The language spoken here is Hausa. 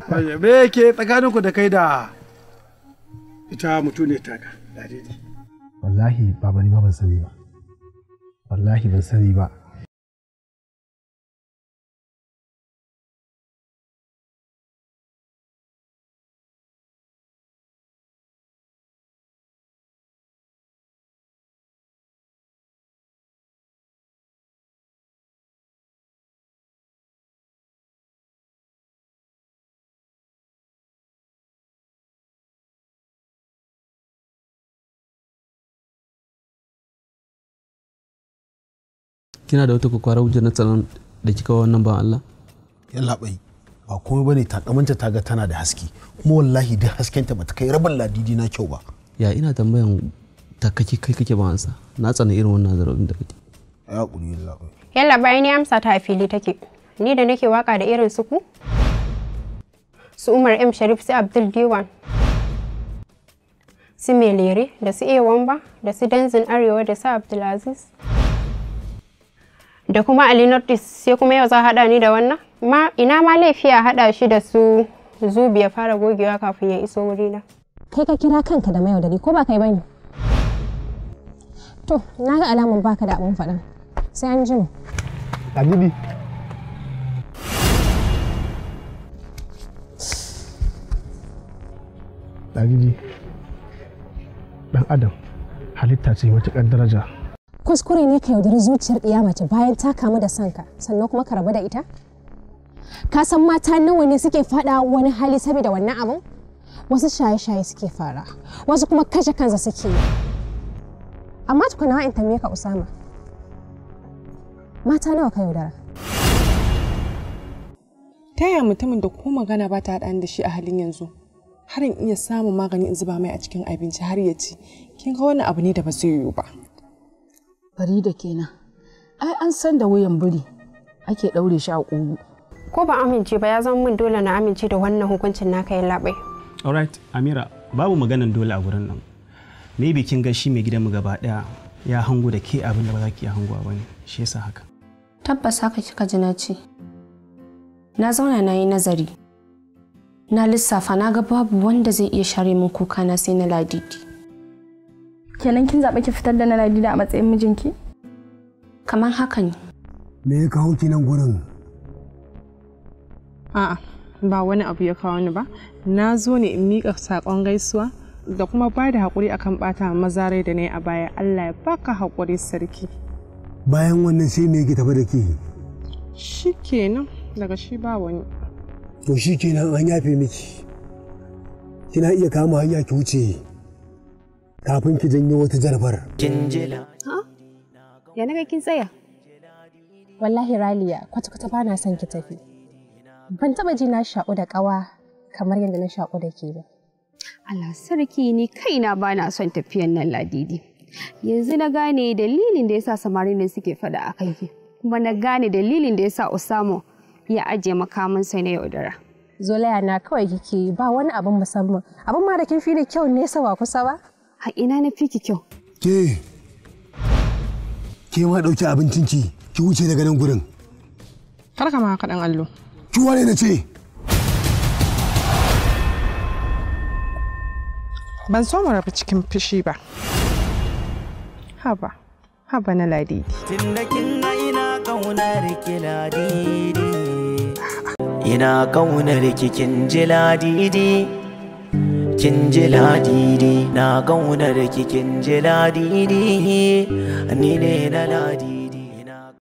me yake tsakaninku da kai da ita mutu ne taka ladidi wallahi baba ni ma ban sani ba wallahi ban sani ba kina da wata kwakwara hujjar na tsaron da kika wa wannan ban Allah yalla bai ba komai bane takamanta ta ga tana da haske kuma wallahi duk haskenta bata kai rabin ladidi na kyau ba ya ina tambayan ta kake kai kake ba ansa na tsana irin wannan zarabin da kake ya hakuri yalla bai Yalla bayan ni amsa ta a fili take. Ni da nake waka da irin su ku? Su Umar M Sharif su Abdul Diwan. Su Melere da su A Wamba da su Danzin Arewa da su Abdulaziz. Da kuma Ali Nordis sai kuma yau za haɗa ni da wannan? Ma ina ma laifi a haɗa shi da su Zubi ya fara gogewa kafin ya iso wurina. kai ka kira kanka da mayaudari ko ba kai bane to na ga alamun baka da abun faɗa sai an jima ladidi ladidi dan adam halitta ce matuƙar daraja kuskure ne ka yaudari zuciyar ɗiya mace bayan ta kamu da sanka sannan kuma ka rabu da ita ka san mata nawa ne suke faɗa wani hali saboda wannan abun wasu shaye-shaye suke fara wasu kuma kashe kansa suke yi amma tukuna in tambaye ka usama mata nawa ka yaudara ta yaya mutumin da ko magana ba ta haɗa da shi a halin yanzu har in iya samun magani in zuba mai a cikin abinci har ya ci kin ga wani abu ne da ba zai yiwu ba Farida kenan. Ai an san da wuyan biri ake ɗaure shi a ƙugu. Ko ba amince ba ya zama min dole na amince da wannan hukuncin naka ya labai. alright amira babu maganan dole a gurin nan maybe kin ga shi mai gidanmu gaba daya ya hango da ke abin da ba za ki iya hangowa ba ne shi yasa haka Tabbas haka kika ji na ce. Na zauna na yi nazari. Na lissafa na ga babu wanda zai iya share min kuka na sai na ladidi. Kenan kin zaɓi ki fitar da na ladida a matsayin mijinki? Kamar haka ne. Me ya kawo ki nan gurin? a'a ba wani abu ya kawo ni ba na zo ne in miƙa saƙon gaisuwa da kuma ba da haƙuri akan ɓata maza rai da na yi a baya Allah ya baka haƙuri sarki Bayan wannan sai me yake tafi da ke? shi kenan daga shi ba wani To shi kenan an yafe miki. Kina iya kama hanya ki wuce kafin ki janyo wata jarabar. Ya naga kin tsaya? wallahi raliya kwata-kwata ba na son ki tafi ban taba ji na shaƙu da ƙawa kamar yadda na shaƙu da ke ba Allah sarki ni kaina ba na son tafiyan nan ladidi. Yanzu na gane dalilin da yasa samarin nan suke fada a kanki. Kuma na gane dalilin da yasa Usamo ya ajiye makamansa na yaudara. zolaya na kawai kike yi ba wani abin musamman abin ma da kin fi da kyau nesa ba kusa ba A ina na fi ki kyau. Ke, ke ma ɗauki abincinki ki wuce daga nan gurin. kar ka ma haka ɗan allo Ki wane na ce? ban so mu rabu cikin fushi ba haba haba na ladidi Tunda kin ga ina kaunar ki ladidi Ina kaunar ki kin ji ladidi Kin ji ladidi na kaunar ki kin ji ladidi Ni ne na ladidi